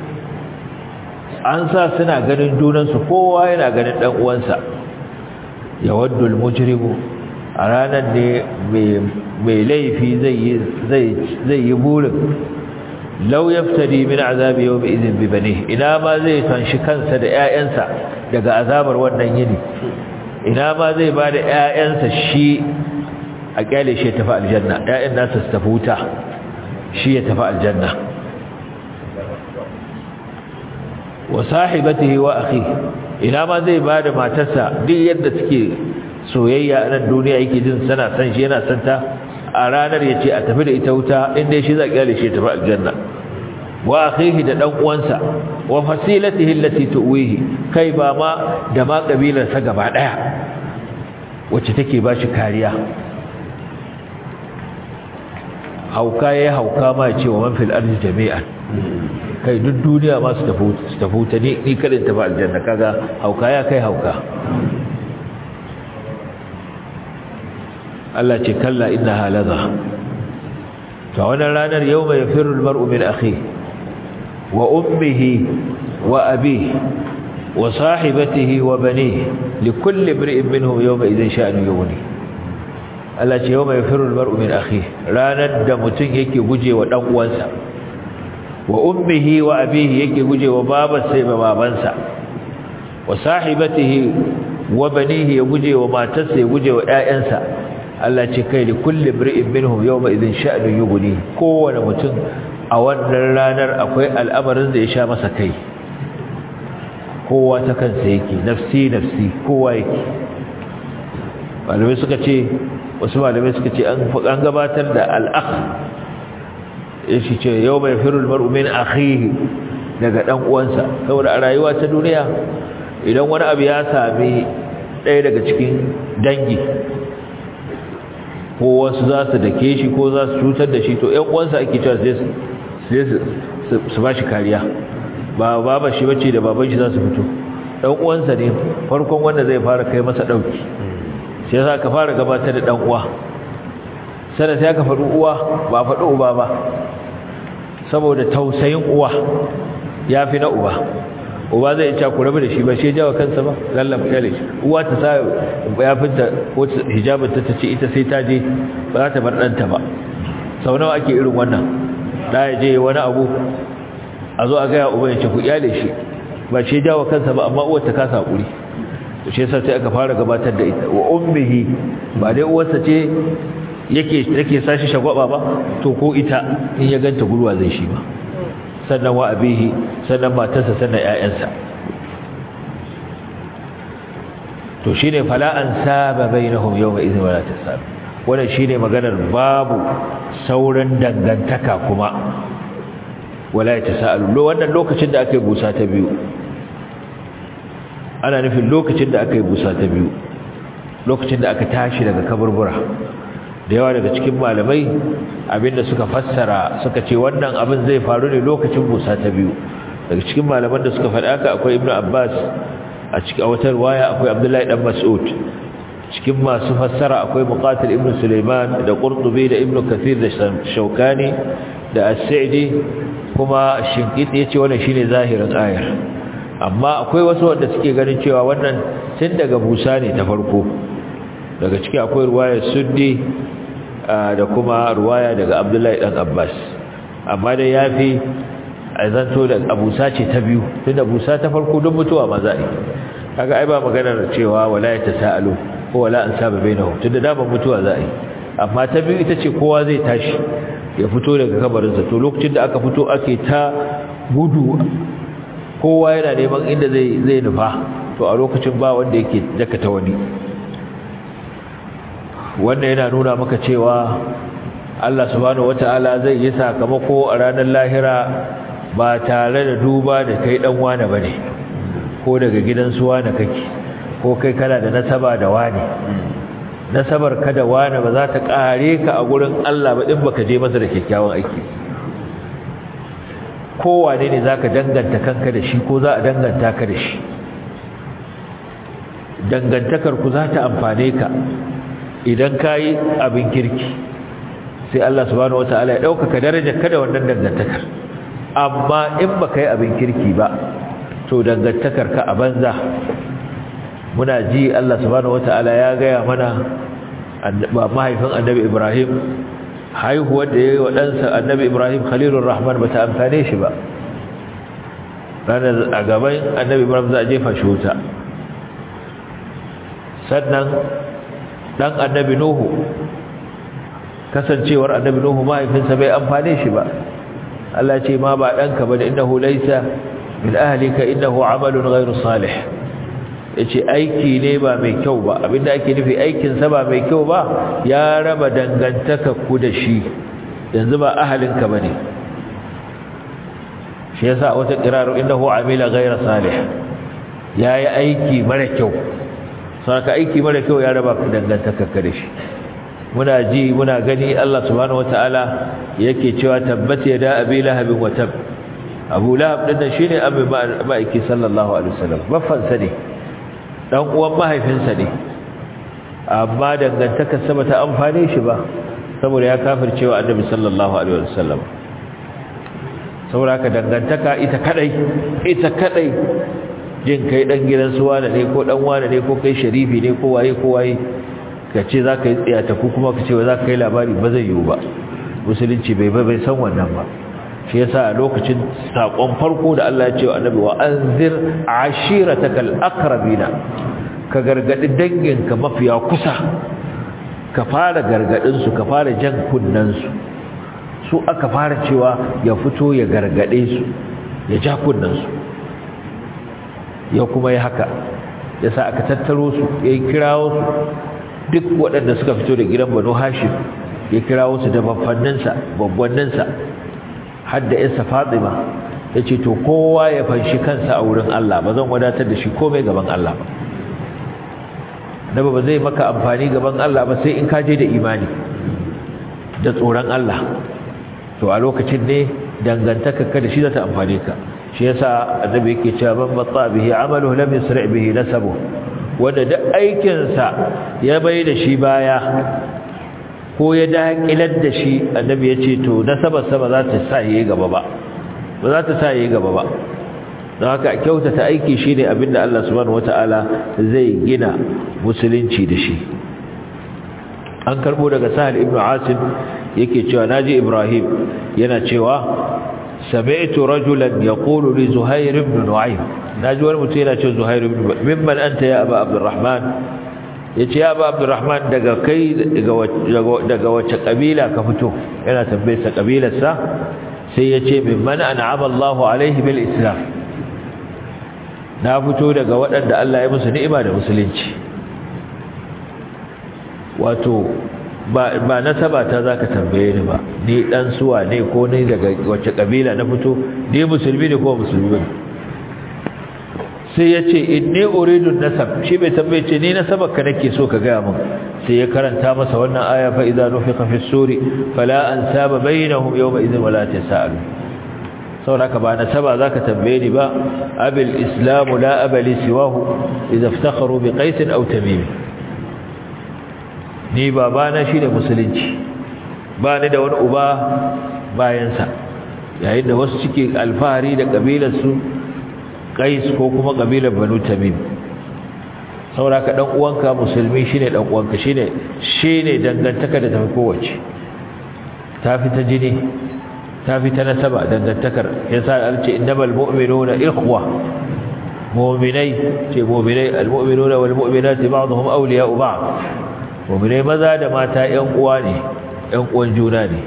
an sa suna ganin junansu kowa yana ganin ɗan uwansa yawaddu al-mujrimu a ranar ne mai laifi zai yi burin lau yaftari min azabi yawmi idhin bi banihi ina ma zai tanshi kansa da ƴaƴansa daga azabar wannan yini ina ma zai ba da ƴaƴansa shi a kyale shi ya tafi aljanna ƴaƴan nasa su tafi wuta shi ya tafi aljanna wa sahibatihi wa akhihi ina ma zai ba da matarsa duk yadda suke soyayya a nan duniya yake jin sana san shi yana santa a ranar ya ce a tafi da ita wuta inda shi za kyale shi tafi aljanna wa akhihi da dan uwansa wa fasilatihi allati tuwihi kai ba ma da ma kabilar sa gaba daya wacce take ba shi kariya hauka yayi hauka ma ya ce wa man fil ardi jami'an kai duk duniya ma su tafi wuta ni ni kadin tafi aljanna kaga hauka ya kai hauka Allah ce kalla innaha ladha to wannan ranar yawma yafirru almar'u min akhihi wa ummihi wa abihi wa sahibatihi wa banihi likulli imri'in minhum yawma idhin sha'nu yughni Allah ce yawma yafirru almar'u min akhihi ranar da mutun yake gujewa dan uwansa wa ummihi wa abihi yake gujewa babarsa da babansa wa sahibatihi wa banihi ya gujewa matarsa ya gujewa ƴaƴansa Allah ce kai li kulli imri'in minhum yawma idhin sha'nu yughni kowane mutum a wannan ranar akwai al'amarin da ya sha masa kai kowa ta kansa yake nafsi nafsi kowa yake malamai suka ce wasu malamai suka ce an gabatar da al'akh shi ce yau mai firul mar'u min akhihi daga dan uwansa saboda a rayuwa ta duniya idan wani abu ya sami ɗaya daga cikin dangi ko wasu za su dake shi ko za su cutar da shi to ‘yan uwansa ake cewa sai su ba shi kariya ba baba shi bace da baban shi za su fito ɗan uwansa ne farkon wanda zai fara kai masa ɗauki sai za ka fara gabatar da ɗan uwa sannan sai aka faɗi uwa ba faɗi uba ba saboda tausayin uwa ya fi na uba uba zai ci ku rabu da shi ba shi jawa kansa ba lallam kale uwa ta sa ya fita ko hijabin ta tace ita sai ta je ba za ta bar ɗanta ba sau nawa ake irin wannan da ya je wani abu a zo a gaya uba ya ce ku iyale shi ba shi jawa kansa ba amma uwar ta kasa hakuri to shi yasa sai aka fara gabatar da ita wa ummihi ba dai uwarsa ce yake yake sashi shagwaba ba to ko ita in ya ganta gurwa zai shi ba sannan wa abihi sannan matarsa sannan ƴaƴansa to shine fala an saba bainahum yawma idhin wala tasab wannan shine maganar babu sauran dangantaka kuma wala yatasaalu wannan lokacin da aka yi busa ta biyu ana nufin lokacin da aka yi busa ta biyu lokacin da aka tashi daga kaburbura da yawa daga cikin malamai abinda suka fassara suka ce wannan abin zai faru ne lokacin busa ta biyu daga cikin malaman da suka faɗa haka akwai ibnu abbas a cikin wata riwaya akwai abdullahi dan mas'ud cikin masu fassara akwai muqatil ibnu sulaiman da qurtubi da ibnu kathir da shaukani da as-sa'di kuma shinkiti yace wannan shine zahirin ayar amma akwai wasu wanda suke ganin cewa wannan tun daga busa ne ta farko daga ciki akwai ruwaya suddi da kuma ruwaya daga abdullahi dan abbas amma dai yafi a zanto da abusa ce ta biyu tun da busa ta farko don mutuwa ma za'i kaga ai ba maganar cewa wala ya tasaalu ko wala an saba bainahu tun da daman mutuwa za'i amma ta biyu ita ce kowa zai tashi ya fito daga kabarinsa to lokacin da aka fito ake ta gudu kowa yana neman inda zai zai nufa to a lokacin ba wanda yake dakata wani wannan yana nuna maka cewa Allah subhanahu wata'ala zai yi sakamako a ranar lahira ba tare da duba da kai dan wane bane ko daga gidan su wane kake ko kai kana da nasaba da wane nasabar ka da wane ba za ta kare ka a gurin Allah ba din baka je masa da kyakkyawan aiki kowane ne zaka danganta kanka da shi ko za a danganta ka da shi dangantakar ku za ta amfane ka idan ka yi abin kirki sai Allah subhanahu wata'ala ya ɗaukaka darajar kada wannan dangantakar amma in ba ka yi abin kirki ba to dangantakar ka a banza muna ji Allah subhanahu wata'ala ya gaya mana mahaifin annabi Ibrahim haihuwar da ya yi wa ɗansa annabi Ibrahim Khalilur Rahman ba ta amfane shi ba ranar a gaban annabi Ibrahim za a jefa shi wuta sannan dan annabi nuhu kasancewar annabi nuhu mahaifinsa bai amfane shi ba Allah ce ma ba danka bane innahu laysa min ahlika innahu amalun ghayru salih yace aiki ne ba mai kyau ba abinda ake nufi aikin sa ba mai kyau ba ya raba dangantaka ku da shi yanzu ba ahalinka bane shi yasa wata qiraru innahu amila ghayra salih yayi aiki mara kyau saka aiki mara kyau ya raba ku dangantaka da shi muna ji muna gani Allah subhanahu wataala yake cewa tabbat yada abi lahab wa tab abu lahab din shine abu ma'aiki sallallahu alaihi wasallam baffan sa ne dan uwan mahaifinsa ne amma dangantaka sa bata amfane shi ba saboda ya kafircewa annabi sallallahu alaihi wasallam saboda ka dangantaka ita kadai ita kadai jin kai dan gidan su wane ne ko dan wane ne ko kai sharifi ne ko waye ko waye ka ce za ka yi tsiyata ko kuma ka ce za ka kai labari ba zai yiwu ba musulunci bai bai san wannan ba shi yasa a lokacin sakon farko da Allah ya ce wa annabi wa anzir ashiratakal aqrabina ka gargadi danginka mafiya kusa ka fara gargadin su ka fara jan kunnan su su aka fara cewa ya fito ya gargade su ya ja kunnan su ya kuma yi haka ya sa aka tattaro su ya yi kirawo su duk waɗanda suka fito da gidan banu hashim ya kirawo su da babbanninsa babbanninsa har da isa fatima yace to kowa ya fanshi kansa a wurin Allah ba zan wadatar da shi komai gaban Allah ba nabi ba zai maka amfani gaban Allah ba sai in ka je da imani da tsoron Allah to a lokacin ne dangantaka ka da shi za ta amfane ka shi yasa annabi yake cewa man batta bihi amaluhu lam yusri bihi nasabu wanda duk aikin sa ya bai da shi baya ko ya dakilar da shi annabi yace to nasabar sa ba za ta sa yayi gaba ba ba za ta sa yayi gaba ba don haka kyautata aiki shine abinda Allah subhanahu wataala zai gina musulunci da shi an karbo daga sahal ibnu asim yake cewa naji ibrahim yana cewa sami'tu rajulan yaqulu li zuhair ibn nu'aym naji wani mutum yana cewa zuhair ibn mimman anta ya aba abdurrahman yace ya aba abdurrahman daga kai daga wace kabila ka fito yana tambayar sa kabilar sa sai yace mimman an'ama Allahu alaihi bil islam na fito daga waɗanda Allah ya musu ni'ima da musulunci wato ba ba nasaba ta zaka tambaye ni ba ni dan suwa ne ko ni daga wace kabila na fito ni musulmi ne ko musulmi ne sai yace inni uridu nasab shi bai tambaye ce ni nasabar ka nake so ka ga mun sai ya karanta masa wannan aya fa idza nufiqa fi suri fala ansaba bainahum yawma idhin wala tasalu saboda ba nasaba zaka tambaye ni ba abil islam la abali siwahu idza iftakharu bi qais aw tamim ni babana shine musulunci ba ni da wani uba bayansa yayin da wasu suke alfahari da kabilar su qais ko kuma kabilar banu tamim saboda ka dan uwanka musulmi shine dan uwanka shine shine dangantaka da tafi kowace tafi ta jini tafi ta nasaba dangantakar yasa alce innamal mu'minuna ikhwa mu'minai ce mu'minai almu'minuna wal mu'minati ba'dhum awliya'u ba'd mu'minai maza da mata ƴan uwa ne ƴan uwan juna ne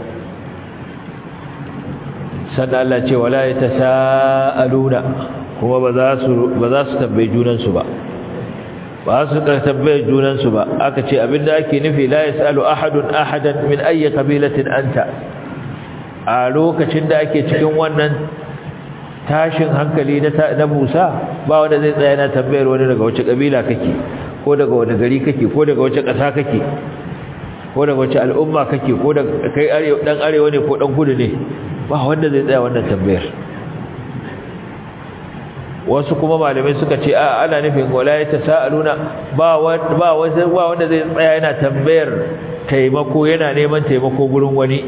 sannan Allah ce wala yatasaaluna kuma ba za su ba za su tambaye junan su ba ba su tambaye junan su ba aka ce abinda ake nufi la yasalu ahadun ahadan min ayyi qabilatin anta a lokacin da ake cikin wannan tashin hankali na Musa ba wanda zai tsaya na tambayar wani daga wace kabila kake ko daga wani gari kake ko daga wace ƙasa kake ko daga wace al'umma kake ko da kai arewa dan arewa ne ko dan kudu ne ba wanda zai tsaya wannan tambayar wasu kuma malamai suka ce a ana nufin wala yatasaaluna ba wanda ba wanda zai tsaya yana tambayar taimako yana neman taimako gurin wani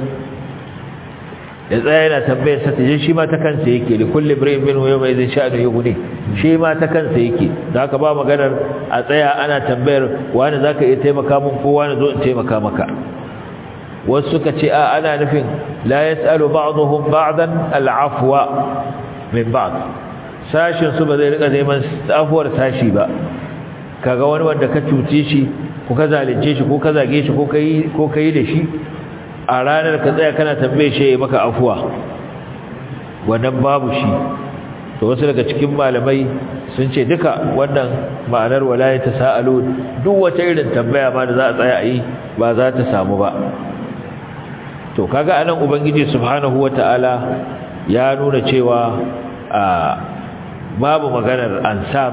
ya tsaya yana tambayar sa taje shi ma ta kansa yake li kulli ibrahim min yawma idhin sha'nu yughni shi ma ta kansa yake da haka ba maganar a tsaya ana tambayar wani zaka iya taimaka mun ko wani zo in taimaka maka wasu suka ce a ana nufin la yasalu ba'dhum ba'dan al'afwa min ba'd sashin su ba zai rika neman afuwar sashi ba kaga wani wanda ka cuce shi ko ka zalunce shi ko ka zage shi ko kai ko kai da shi a ranar ka tsaya kana tambaye shi maka afuwa wannan babu shi to wasu daga cikin malamai sun ce duka wannan ma'anar walayat tasaalu duk wata irin tambaya ma da za a tsaya a yi ba za ta samu ba to kaga anan ubangiji subhanahu wataala ya nuna cewa a babu maganar ansab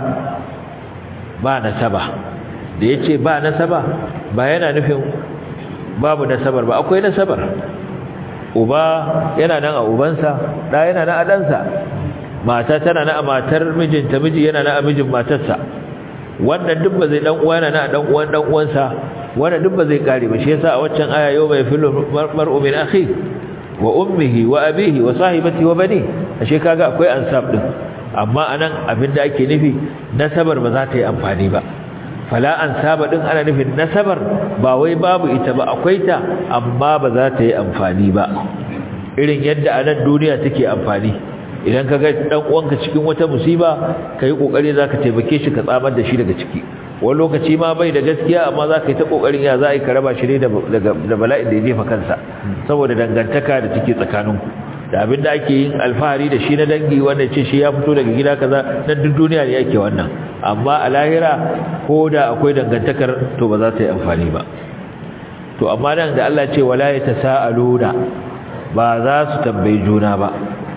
ba nasaba da yace ba nasaba ba yana nufin babu nasabar ba akwai nasabar uba yana nan a ubansa da yana nan a ɗansa mata tana nan a matar mijinta miji yana nan a mijin matarsa wannan duk ba zai dan uwa yana nan a dan uwan dan uwansa wannan duk ba zai kare ba shi yasa a waccan aya yau mai filu mar'u min akhi wa ummihi wa abihi wa sahibati wa bani ashe kaga akwai ansab din amma anan abinda ake nufi nasabar ba za ta yi amfani ba fala an saba din ana nufin nasabar ba wai babu ita ba akwai ta amma ba za ta yi amfani ba irin yadda a nan duniya take amfani idan ka ga dan uwanka cikin wata musiba kai kokari zaka taimake shi ka tsamar da shi daga ciki wani lokaci ma bai da gaskiya amma zaka yi ta kokarin ya za a yi ka raba shi ne da bala'in da ya jefa kansa saboda dangantaka da take tsakaninku da abin da ake yin alfahari da shi na dangi wanda ce shi ya fito daga gida kaza na duk duniya ne yake wannan amma a lahira ko da akwai dangantakar to ba za ta yi amfani ba to amma nan da Allah ce wala yatasaaluna ba za su tambayi juna ba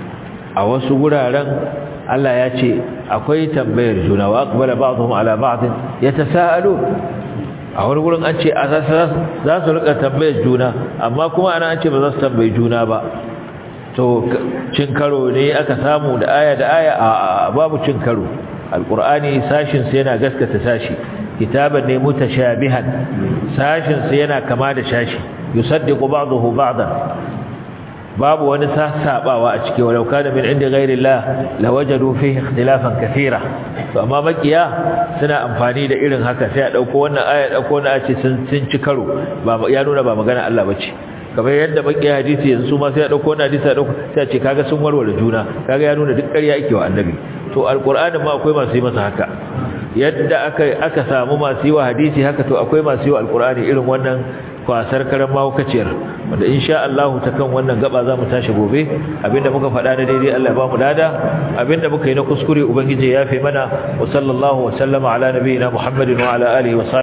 a wasu guraren Allah ya ce akwai tambayar juna wa aqbala ba'dhum ala ba'd yatasaalu a wani gurin an ce za su rika tambayar juna amma kuma ana an ce ba za su tambayi juna ba to cin karo ne aka samu da aya da aya a babu cin karo alqur'ani sashin sa yana gaskata sashi kitaban ne mutashabihan sashin sa yana kama da shashi yusaddiqu ba'dahu ba'dan babu wani sasabawa a ciki walau kana min inda ghairillah lawajadu fihi ikhtilafan kathira to amma makiya suna amfani da irin haka sai a dauko wannan aya dauko wannan ce sun sun ci karo ba ya nuna ba magana Allah bace kamar yadda makiya hadisi yanzu ma sai a dauko wannan hadisi a dauko sai a ce kaga sun warware juna kaga ya nuna duk ƙarya yake wa annabi to alqur'anin ma akwai masu yi masa haka yadda aka aka samu masu yi wa hadisi haka to akwai masu yi wa alqur'ani irin wannan kwasar karan mahaukaciyar wanda insha Allah ta kan wannan gaba za mu tashi gobe abinda muka faɗa na daidai Allah ba mu lada abinda muka yi na kuskure ubangiji ya fi mana wa sallallahu wa sallama ala nabiyina Muhammadin wa ala alihi wa